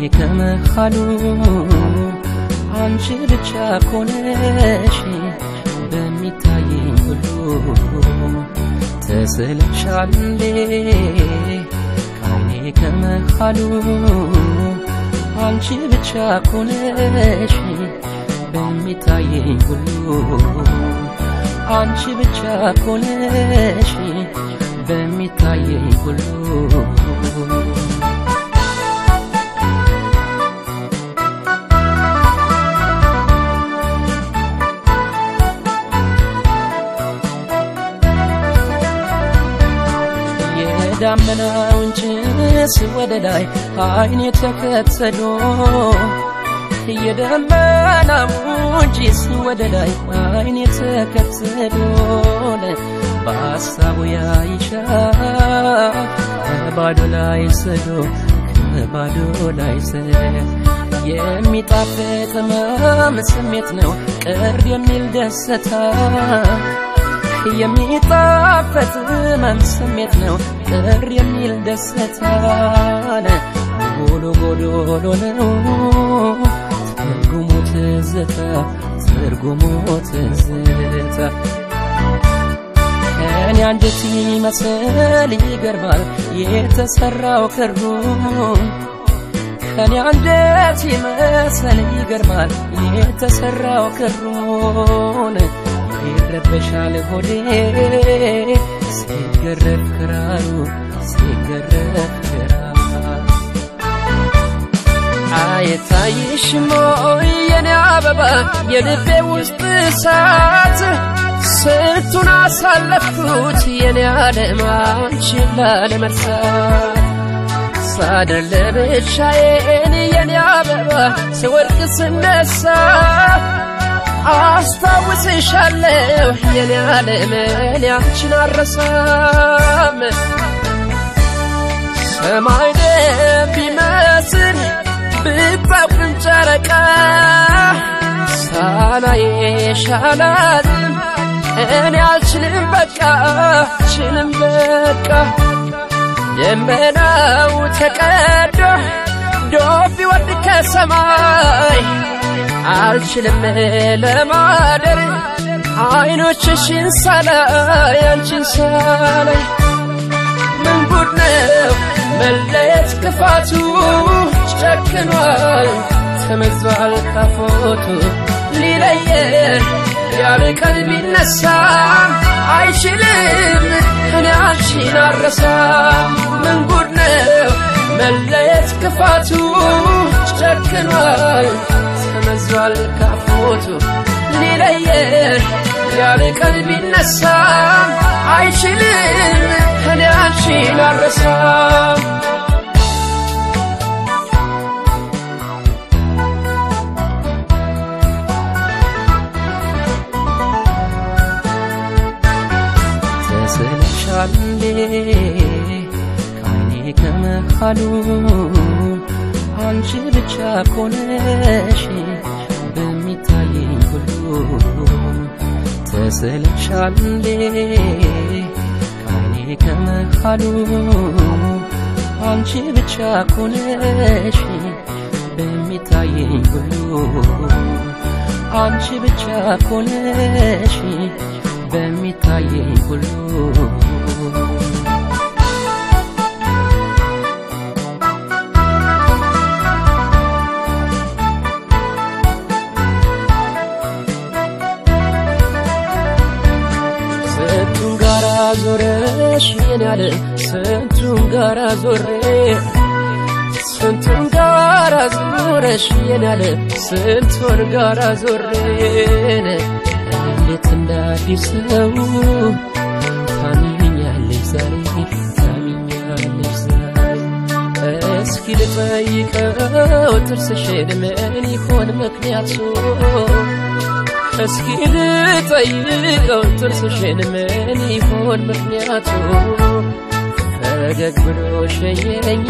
ከመሃሉ አንቺ ብቻ ኮነሽ በሚታየኝ ሁሉ ተስለሻል እንዴ ከዓይኔ ከመሃሉ አንቺ ብቻ ኮነሽ በሚታየኝ ሁሉ አንቺ ብቻ ኮነሽ በሚታየኝ ሁሉ የዳመናውን ጭስ ወደ ላይ አይኔ ተከተሎ የደመናውን ጭስ ወደ ላይ አይኔ ተከተሎ በሀሳቡ ያይሻል ከባዶ ላይ ስዶ ከባዶ ላይ ስዶ የሚጣፍጥ ህመም ስሜት ነው ቅር የሚል ደስታ የሚጣፈጥ ህመም ስሜት ነው ቅር የሚል ደስታ ጎሎ ጎዶሎ ነው ትርጉሙ ትዝታ ትርጉሙ ትዝታ ከኔ አንጀት ይመስል ይገርማል የተሰራው ክሩ ከኔ አንጀት ይመስል ይገርማል የተሰራው ክሩን ይረበሻል ሆዴ ሲገረፍ ክራሩ ሲገረፍ ክራሩ አይታይሽም ወይ የኔ አበባ የልቤ ውስጥ እሳት ስንቱን አሳለፍኩት የኔ ዓለም አንቺን ላለመርሳት ሳድር ለብቻዬን የኔ አበባ ስወድቅ ስነሳ አስታውስሻለሁ የኔ ዓለም እኔ አንቺን አረሳም ሰማይ ቢመስል ብታውቅም ጨረቃ ሳላየሽ አላዝንም እኔ አልችልም በቃ አልችልም በቃ ደመናው ተቀዶ ዶፍ ቢወርድ ከሰማይ አልችልም ለማደር አይኖችሽን ሳላይ አንቺን ሳላይ ምን ጉድ ነው መለየት ክፋቱ ጨክኗል ተመዟል ካፎቱ ሊለየን ያለ ቀን ቢነሳ አይችልም እኔ አንቺን አረሳም ምን ጉድ ነው መለየት ክፋቱ ጨክኗል ተመዟል ካፎቱ ሊለየን ያለ ቀን ቢነሳ አይችልም እኔ አንቺን አረሳም ተስለሻል እንዴ ከዓይኔ ከመሃሉ አንቺ ብቻ ኮነሽ በሚታየኝ ሁሉ ተስለሻል እንዴ ከዓይኔ ከመሃሉ አንቺ ብቻ ኮነሽ በሚታየኝ ሁሉ አንቺ ብቻ ኮነሽ በሚታየኝ ሁሉ ስንቱን ጋራ ዞረሽ የኔ ያለ ስንቱን ጋራ ዞሬ ስንቱን ጋራ ዞረሽ የኔ ያለ ስንቱን ጋራ ዞሬን እንዴት እንደ አዲስ ሰው ታሚኛለሽ ዛሬ ታሚኛለሽ ዛሬ እስኪ ልጠይቀው ጥርስሽን ምን ይሆን ምክንያቱ እስኪ ልጠይቀው ጥርስሽን ምን ይሆን ምክንያቱ ፈገግ ብሎ ሸኘኝ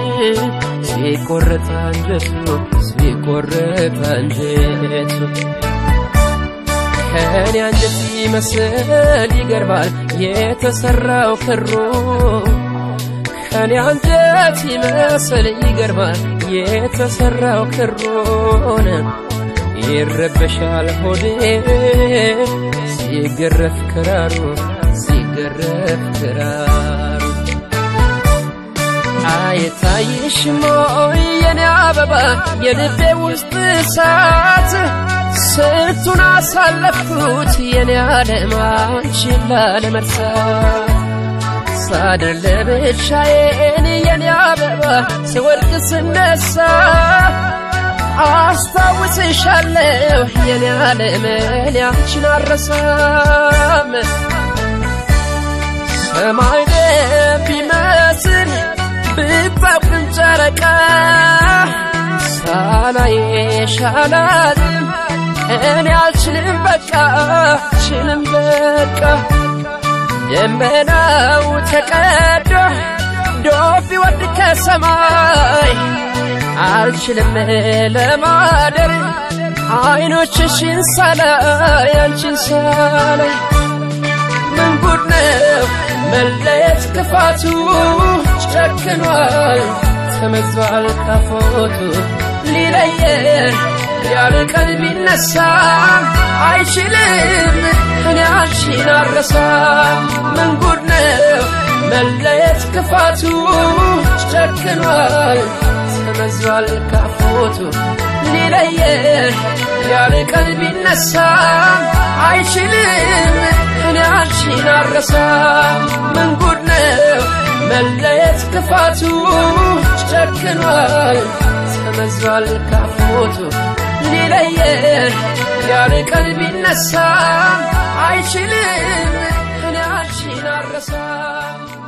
ሲቆረጥ አንጀቱ ሲቆረጥ አንጀቱ ከኔ አንጀት ይመስል ይገርማል የተሰራው ክሩ ከኔ አንጀት ይመስል ይገርማል የተሰራው ክሮን ይረበሻል ሆዴ ሲገረፍ ክራሩ ሲገረፍ ክራሩ አይታይሽም ወይ የኔ አበባ የልቤ ውስጥ እሳት ስንቱን አሳለፍኩት የኔ ዓለም አንቺን ላለመርሳት ሳድር ለብቻዬን የኔ አበባ ስወድቅ ስነሳ አስታውስሻለሁ የኔ ዓለም እኔ አንቺን አረሳም ሰማይ ቢመስል ብታውቅም ጨረቃ ሳላየሽ አላዝንም እኔ አልችልም በቃ አልችልም በቃ ደመናው ተቀዶ ዶፍ ይወርድ ከሰማይ አልችልም ለማደር አይኖችሽን ሳላይ አንቺን ሳላይ ምን ጉድ ነው መለየት ክፋቱ ጨክኗል ተመዟል ካፎቱ ሊለየን ያርቀን ቢነሳ አይችልም እኔ አንቺን አረሳ ምን ጉድ ነው መለየት ክፋቱ ጨክኗል ተመዟል ካፎቱ ሊለየን ያርቀን ቢነሳ አይችልም እኔ አንቺን አረሳ ምን ጉድ ነው መለየት ክፋቱ ጨክኗል ተመዟል ካፎቱ ሊለየን ያርቀን ቢነሳ አይችልም እኔ አንቺን አረሳ